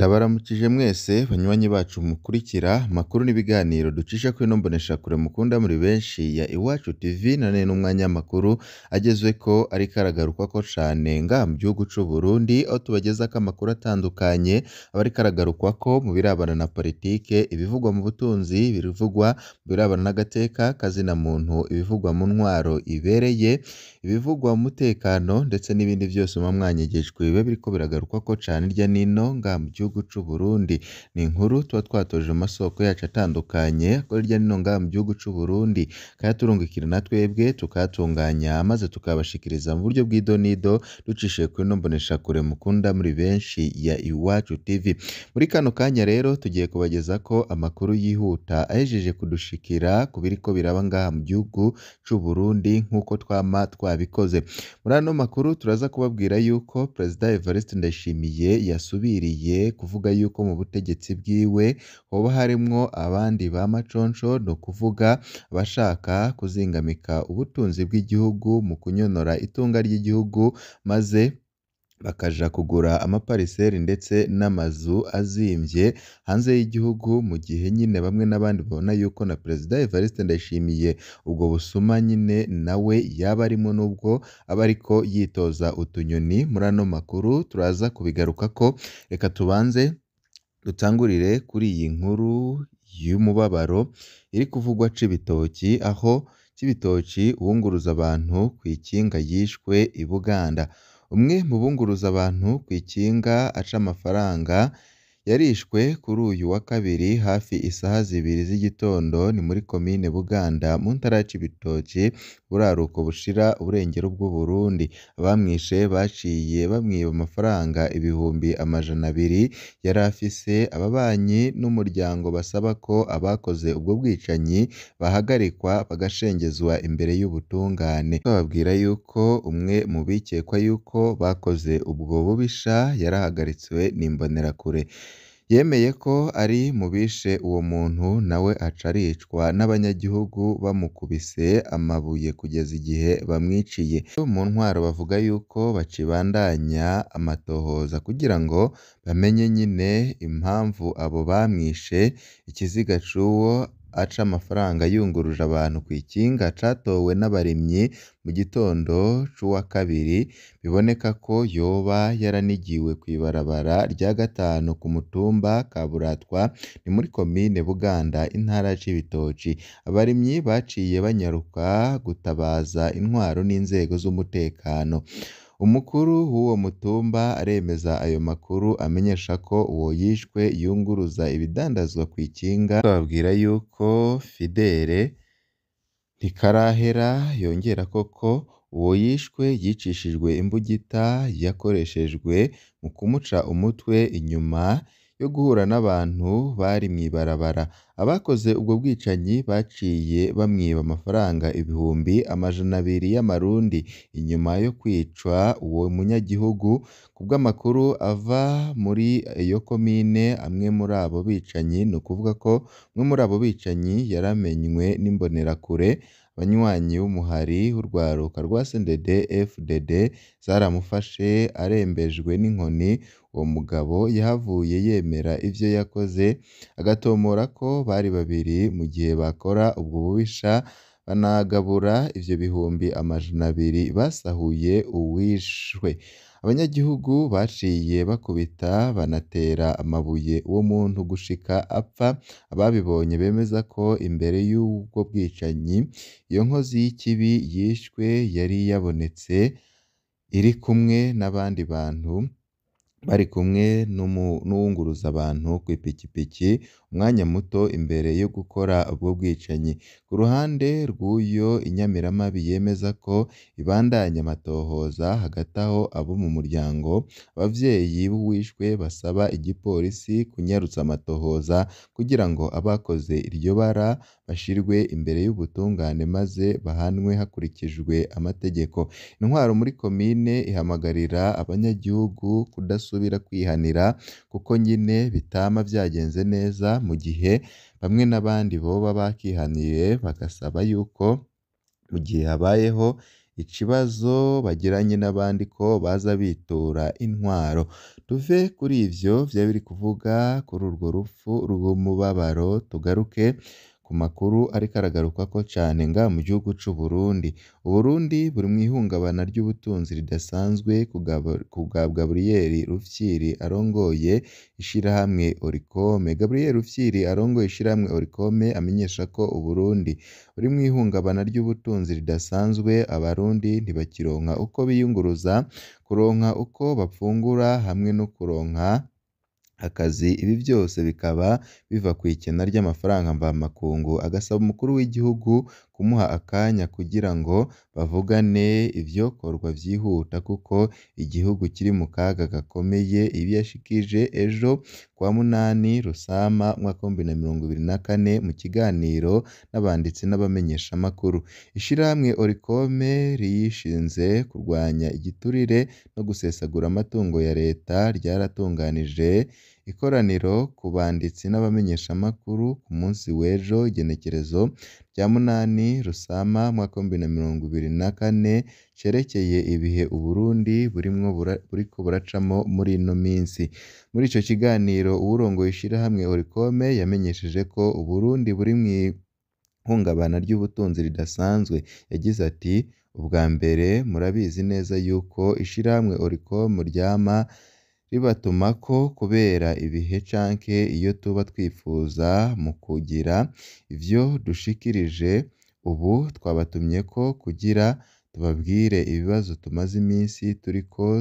Ndabaramukije mwese banywanyi bacu mukurikira amakuru n'ibiganiro ducisha kuri ino mboneshakure mukunda muri benshi ya Iwacu TV, none n'umwanya w'amakuru agezweko ariko aragarukwako cane ngaha mu gihugu c'Uburundi, aho tubagezako amakuru atandukanye aba ariko aragarukwako mu birabana na politike, ibivugwa mu butunzi, ibivugwa mu birabana n'agateka k'azina muntu, ibivugwa mu ntwaro ibereye, ibivugwa mu mutekano ndetse n'ibindi vyose muba mwanyigijwe biba biriko biragarukwako cane hirya n'ino ngaha mu gihugu c'Uburundi. Ni inkuru tuba twatoje mu masoko yacu atandukanye akorera hirya no hino ngaha mu gihugu c'Uburundi, akayaturungikira na twebwe tukayatunganya maze tukayabashikiriza mu buryo bw'idonido ducishije kuri ino mboneshakure mukunda muri benshi ya Iwacu TV. Muri kano kanya rero tugiye kubagezako amakuru yihuta ahejeje kudushikira ku biriko biraba ngaha mu gihugu c'Uburundi nk'uko twama twabikoze. Muri ano makuru turaza kubabwira yuko Perezida Evariste Ndayishimiye yasubiriye kuvuga yuko mu butegetsi bwiwe hoba harimwo abandi ba maconsho, ni ukuvuga abashaka kuzingamika ubutunzi bw'igihugu mu kunyonora itunga ry'igihugu maze bakaja kugura amapariseri ndetse n'amazu azimvye hanze y'igihugu, mu gihe nyine bamwe n'abandi babona yuko na Perezida Evariste Ndayishimiye ubwo busuma nyine nawe yaba arimwo nubwo aba ariko yitoza utunyoni. Muri ano makuru turaza kubigarukako, reka tubanze dutangurire kuri iyi nkuru y'umubabaro iri kuvugwa Cibitoki, aho Cibitoki uwunguruza abantu kw'ikinga yishwe i Buganda. Umwe mu bunguruza abantu kw'ikinga aca amafaranga yarishwe kuri uyu wa kabiri hafi isaha zibiri z'igitondo, ni muri komine Buganda mu ntara ya Cibitoki, buraruko bushira uburengero bw'Uburundi. Abamwishe baciye bamwiba amafaranga ibihumbi amajana abiri yari afise, ababanyi n'umuryango basaba ko abakoze ubwo bwicanyi bahagarikwa bagashengezwa imbere y'ubutungane. Bababwira yuko umwe mu bikekwa yuko bakoze ubwo bubisha yarahagaritswe n'imbonerakure. Yemeye ko ari mu bishe uwo muntu nawe aca aricwa n'abanyagihugu bamukubise amabuye kugeza igihe bamwiciye. Mu ntwaro bavuga yuko bakibandanya amatohoza kugira ngo bamenye nyine impamvu abo bamwishe, ikiziga c'uwo aca amafaranga yunguruje abantu kw'ikinga catowe n'abarimyi mu gitondo c'uwa kabiri, biboneka ko yoba yaranigiwe kw'ibarabara rya gatanu ku mutumba Kaburatwa, ni muri komine Buganda intara ya Cibitoki. Abarimyi baciye banyaruka gutabaza intwaro n'inzego z'umutekano. Umukuru w'uwo mutumba aremeza ayo makuru amenyesha ko uwo yishwe yunguruza ibidandazwa kw'ikinga, bababwira yuko Fidele Ntikarahera yongerako ko uwo yishwe yicishijwe imbugita yakoreshejwe mu kumuca umutwe inyuma yo guhura n'abantu bari mw'ibarabara. Abakoze ubwo bwicanyi baciye bamwiba amafaranga ibihumbi amajana abiri y'amarundi inyuma yo kwica uwo munyagihugu. Kubw'amakuru ava muri iyo komine, amwe muri abo bicanyi, ni ukuvuga ko umwe muri abo bicanyi yaramenywe n'imbonerakure, abanywanyi b'umuhari w'urwaruka rwa CNDD FDD zaramufashe arembejwe n'inkoni. Uwo mugabo yahavuye yemera ivyo yakoze, agatomora ko bari babiri mu gihe bakora ubwo bubisha, banagabura ivyo bihumbi amajana abiri basahuye uwishwe. Abanyagihugu baciye bakubita banatera amabuye uwo muntu gushika apfa. Ababibonye bemeza ko imbere y'ubwo bwicanyi, iyo nkozi y'ikibi yishwe yari yabonetse iri kumwe n'abandi bantu, bari kumwe n'uwunguruza abantu kw'ipikipiki umwanya muto imbere yo gukora ubwo bwicanyi. Ku ruhande rw'uyo inyamiramabi yemeza ko ibandanya amatohoza, hagati aho abo mu muryango, abavyeyi b'uwishwe basaba igipolisi kunyarutsa amatohoza kugira ngo abakoze iryo bara bashirwe imbere y'ubutungane maze bahanwe hakurikijwe amategeko. Intwaro muri komine ihamagarira abanyagihugu kudasubira kwihanira kuko nyine bitama vyagenze neza, mu gihe bamwe n'abandi boba bakihaniye bagasaba yuko mu gihe habayeho ikibazo bagiranye n'abandi ko baza bitura intwaro tuve kuri ivyo vyaba biri kuvuga kuri urwo rupfu rw'umubabaro tugaruke ku makuru ariko aragarukwako cane ngaha mu gihugu c'u Burundi Uburundi buri mw'ihungabana ry'ubutunzi ridasanzwe ku bwa Gaburiyeri Rufyiri arongoye ishirahamwe Oricome Gaburiyeri Rufyiri arongoye ishirahamwe Oricome amenyesha ko Uburundi buri mw'ihungabana ry'ubutunzi ridasanzwe abarundi ntibakironka uko biyunguruza kuronka uko bafungura hamwe no kuronka akazi ibi vyose bikaba biva kw'ikena ry'amafaranga mvamakungu agasaba umukuru w'igihugu kumuha akanya kugira ngo bavugane ivyokorwa vyihuta kuko igihugu kiri mu kaga gakomeye ibi yashikirije ejo kuwa munani Rusama umwaka w'ibihumbi bibiri na mirongo ibiri na kane mu kiganiro n'abanditsi n'abamenyeshamakuru ishirahamwe Oricome riyishinze kurwanya igiturire no gusesagura amatungo ya leta ryaratunganije ikoraniro ku banditsi n'abamenyeshamakuru ku munsi w'ejo igenekerezo rya munani Rusama umwaka w'ibihumbi bibiri na mirongo ibiri na kane cerekeye ibihe Uburundi burimwo buriko buracamwo muri ino minsi muri ico kiganiro uwurongoye ishirahamwe Oricome yamenyesheje ko Uburundi buri mw'ihungabana ry'ubutunzi ridasanzwe yagize ati ubwa mbere murabizi neza yuko ishirahamwe Oricome ryama ribatumako kubera ibihe canke iyo tuba twifuza mu kugira ivyo dushikirije ubu twabatumyeko kugira tubabwire ibibazo tumaze imisi turiko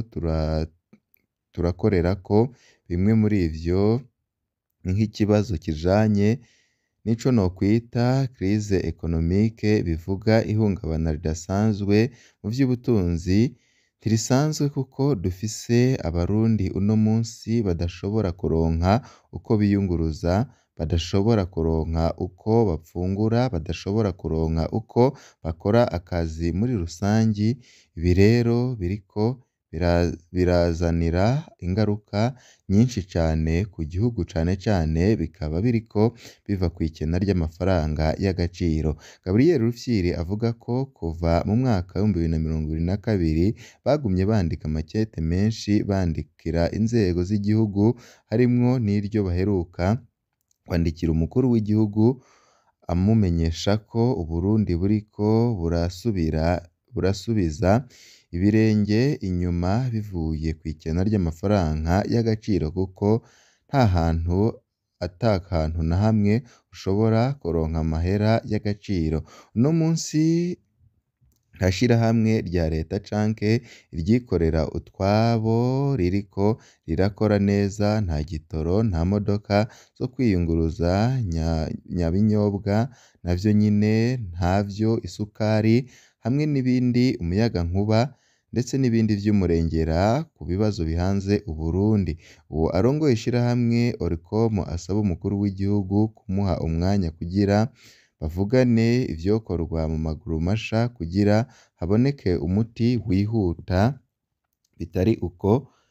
turakorerako bimwe muri ivyo ni nk'ikibazo kijanye n'ico nokwita crise économique bivuga ihungabana ridasanzwe mu vy'ubutunzi ntirisanzwe kuko dufise abarundi uno munsi badashobora kuronka uko biyunguruza badashobora kuronka uko bafungura badashobora kuronka uko bakora akazi muri rusangi ibi rero biriko birazanira ingaruka nyinshi cane ku gihugu cane cane bikaba biriko biva kw'ikena ry'amafaranga y'agaciro Gaburiyeri Rufyiri avuga ko kuva mu mwaka w'ibihumbi bibiri na mirongo ibiri na kabiri bagumye bandika amakete menshi bandikira inzego z'igihugu harimwo n'iryo baheruka kwandikira umukuru w'igihugu amumenyesha ko Uburundi buriko burasubira burasubiza ibirenge inyuma bivuye kw'ikena ry'amafaranga y'agaciro kuko nta hantu ata hantu na hamwe ushobora kuronka amahera y'agaciro uno munsi nta shirahamwe rya leta canke iryikorera utwabo ririko rirakora neza nta gitoro nta modoka zo kwiyunguruza nyabinyobwa navyo nyene ntavyo isukari hamwe n'ibindi umuyagankuba ndetse n'ibindi vy'umurengera ku bibazo bihanze Uburundi uwo arongoye ishirahamwe Oricome asaba umukuru w'igihugu kumuha umwanya kugira bavugane ivyokorwa mu maguru masha kugira haboneke umuti wihuta bitari uko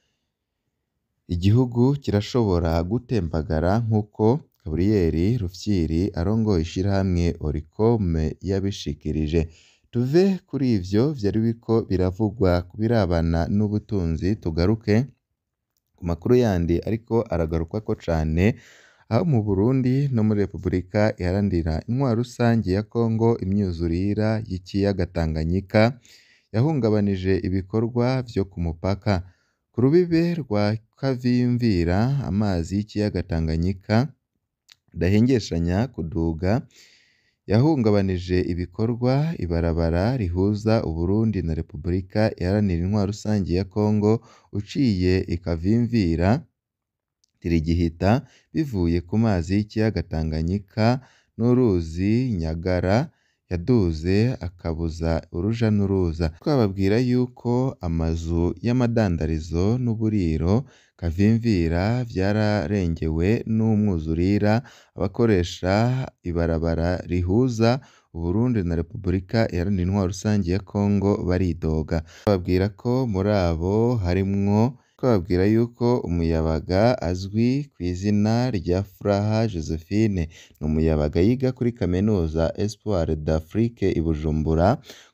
igihugu kirashobora gutembagara nk'uko Gaburiyeri Rufyiri arongoye ishirahamwe Oricome yabishikirije tuve kuri ivyo vyari biriko biravugwa ku birabana n'ubutunzi tugaruke ku makuru yandi ariko aragarukwako cane aho mu Burundi no muri Repubulika iharanira intwaro rusangi ya Congo imyuzurira y'ikiyaga Tanganyika yahungabanije ibikorwa vyo ku mupaka ku rubibe rwa Kavimvira amazi y'ikiyaga Tanganyika adahengeshanya kuduga yahungabanije ibikorwa ibarabara rihuza Uburundi na Repubulika iharanira intwaro rusangi ya Congo uciye i Kavimvira ntirigihita bivuye ku mazi y'ikiyaga Tanganyika n'uruzi Nyagara yaduze akabuza uruja n'uruza twababwira yuko amazu y'amadandarizo n'uburiro Kavimvira vyararengewe n'umwuzurira abakoresha ibarabara rihuza Uburundi na Repubulika iharanira intwaro rusangi ya Congo baridoga bababwira ko muri abo harimwo twababwira yuko umuyabaga azwi kw'izina rya Furaha Josephine ni umuyabaga yiga kuri kaminuza Espoir d'Afrique i Bujumbura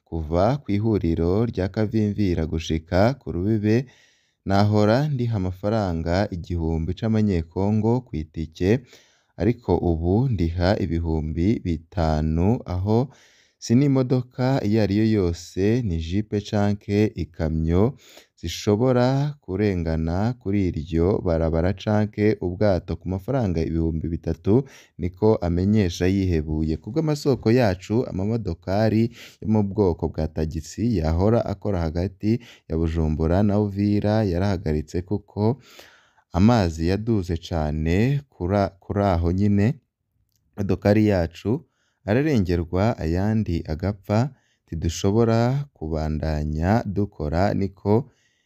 kuva kw'ihuriro rya Kavimvira gushika ku Rubibe nahora ndiha amafaranga igihumbi c'amanyekongo kw'itike ariko ubu ndiha ibihumbi bitanu aho si n'imodoka iyo ariyo yose ni jipe canke ikamyo zishobora kurengana kuri iryo barabara canke ubwato ku mafaranga ibihumbi bitatu niko amenyesha yihebuye kubw'amasoko yacu amamodokari yo mu bwoko bwa tagisi yahora akora hagati ya Bujumbura na Uvira yarahagaritse kuko amazi yaduze cane kuri aho nyene imodokari yacu ararengerwa ayandi agapfa ntidushobora kubandanya dukora niko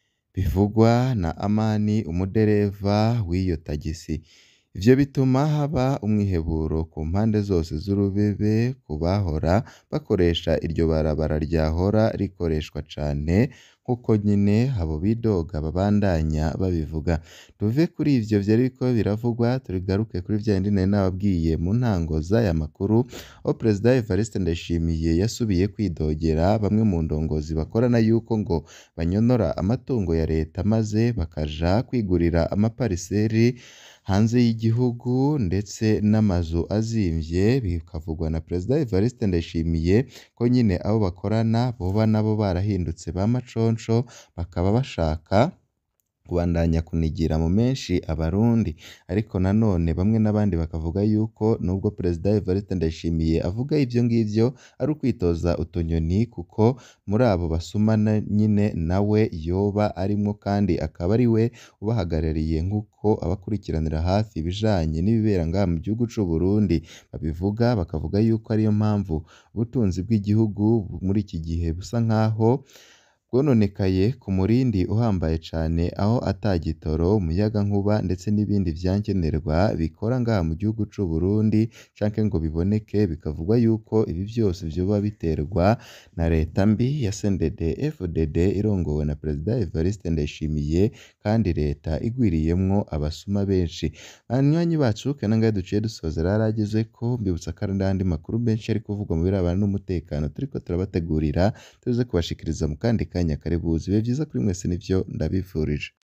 bivugwa na Amani umudereva w'iyo tagisi ivyo bituma haba umwiheburo ku mpande zose z'urubibe ku bahora bakoresha iryo barabara ryahora rikoreshwa cane nk'uko nyene abo bidoga babandanya babivuga tuve kuri ivyo vyari biriko biravugwa tugaruke kuri vya bindi nari nababwiye mu ntango z'aya makuru aho Perezida Evariste Ndayishimiye yasubiye kwidogera bamwe mu ndongozi bakorana yuko ngo banyonora amatungo ya leta maze bakaja kwigurira amapariseri hanze y'igihugu ndetse n'amazu azimvye bikavugwa na Perezida Evariste Ndayishimiye ko nyine abo bakorana boba nabo barahindutse ba maconsho bakaba bashaka kubandanya kunigira mu menshi abarundi ariko nanone bamwe n'abandi bakavuga yuko nubwo Perezida Evariste Ndayishimiye avuga ivyo ngivyo ari ukwitoza utunyoni kuko muri abo basumana nyine nawe yoba arimwo kandi akaba ari we ubahagarariye nk'uko abakurikiranira hafi ibijanye n'ibibera ngaha mu gihugu c'u Burundi babivuga bakavuga yuko ariyo mpamvu ubutunzi bw'igihugu muri iki gihe busa nkaho bwononekaye ku murindi uhambaye cane aho ata gitoro umuyagankuba ndetse n'ibindi vyankenerwa bikora ngaha mu gihugu c'u Burundi canke ngo biboneke bikavugwa yuko ibi vyose vyoba biterwa na leta mbi ya CNDD FDD irongowe na Perezida Evariste Ndayishimiye kandi leta igwiriyemwo abasuma benshi banywanyi bacu kena ngahe duciye dusozera yaragezeko mbibutsa ko hari n'ayandi makuru menshi ari kuvugwa mu birabana n'umutekano turiko turabategurira tuze kubashikiriza mu kandi kanya karibuzi ibihe vyiza kuri mwese nivyo ndabifurije